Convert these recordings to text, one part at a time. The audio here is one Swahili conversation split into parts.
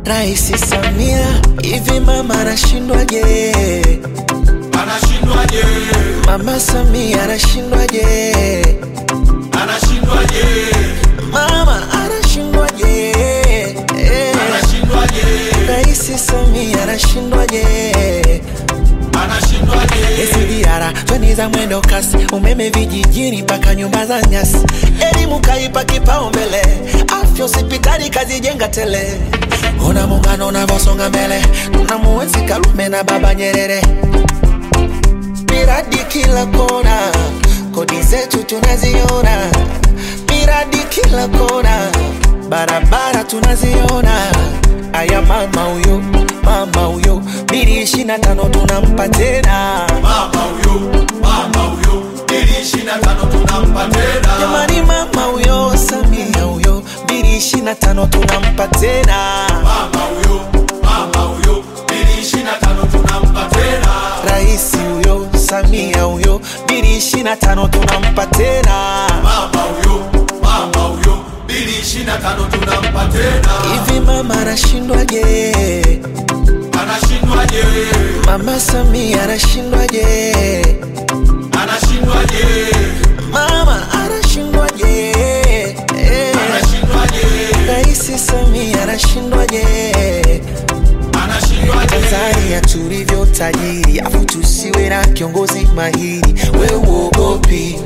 Rais Samia, hivi mama anashindwaje? Anashindwaje? Mama Samia anashindwaje? Anashindwaje? Mama anashindwaje? Eh, Anashindwaje? Rais Samia anashindwaje? Anashindwaje? SGR treni za mwendo kasi, umeme vijijini mpaka nyumba za nyasi, elimu kaipa kipaumbele, afya hospitali kazijenga tele. Ona muungano unavyosonga mbele, tunamuenzi Karume na Baba Nyerere, miradi kila kona, kodi zetu tunaziona, miradi kila kona, barabara tunaziona. Aya mama huyo, mama huyo, bili ishirini na tano tunampa tena. Mama huyo, mama huyo, ili ishirini na tano tunampa tena. Jamani, mama huyo Samia huyo, bili ishirini na tano tunampa tena. Mama huyo, mama huyo, ili ishirini na tano tunampa tena. Rais huyo Samia huyo, bili ishirini na tano tunampa tena. Mama huyo, mama huyo, ili ishirini na tano tunampa tena. Hivi mama anashindwaje? Anashindwaje? Mama Samia anashindwaje? Anashindwaje? Mama anashindwaje? Eh, Anashindwaje? Rais Samia anashindwaje? Anashindwaje? Tanzania tulivyo tajiri, afu tusiwe na kiongozi mahiri. We uogopi,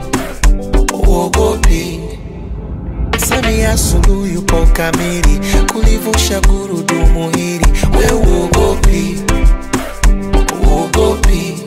uogopi. Samia Suluhu yupo kamili kulivusha gurudumu hili. We uogopi, uogopi.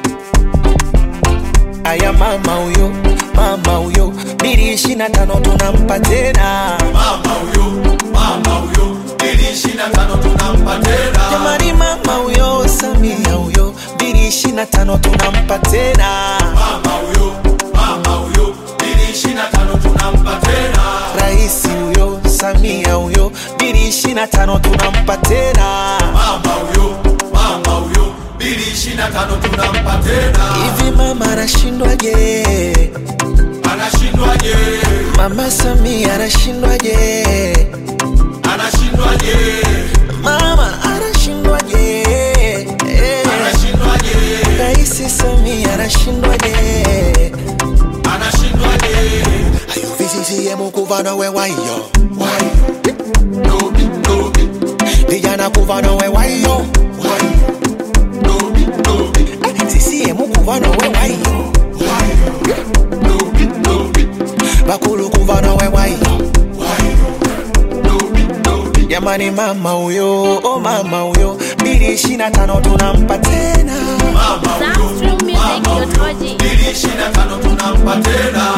Aya mama huyo, mama huyo, bili ishirini na tano tunampa tena. Mama huyo, mama huyo, ili ishirini na tano tunampa tena. Jamani, mama huyo Samia huyo, bili ishirini na tano tunampa tena. Mama huyo, mama huyo, ili ishirini na tano tunampa tena. Rais huyo Samia huyo, bili ishirini na tano tunampa tena. Mama huyo, mama huyo, ili ishirini na tano tunampa tena. Hivi mama anashindwaje? Anashindwaje? Mama Samia anashindwaje? Anashindwaje? Mama anashindwaje? Eh, Anashindwaje? Rais Samia anashindwaje? Anashindwaje? Ayo VCCM kuva nawe wayo, Why? Dobi, dobi, vijana kuva nawe wayo, why? Dobi, dobi, CCM kuva nawe wayo, why? Dobi, dobi, bakulu kuva nawe wayo. why? Dobi, dobi. Jamani, mama huyo, oh mama huyo, bili ishirini na tano tunampa tena. Mama huyo, Sounds Real Music, mama your huyo, Toji. ili ishirini na tano tunampa tena.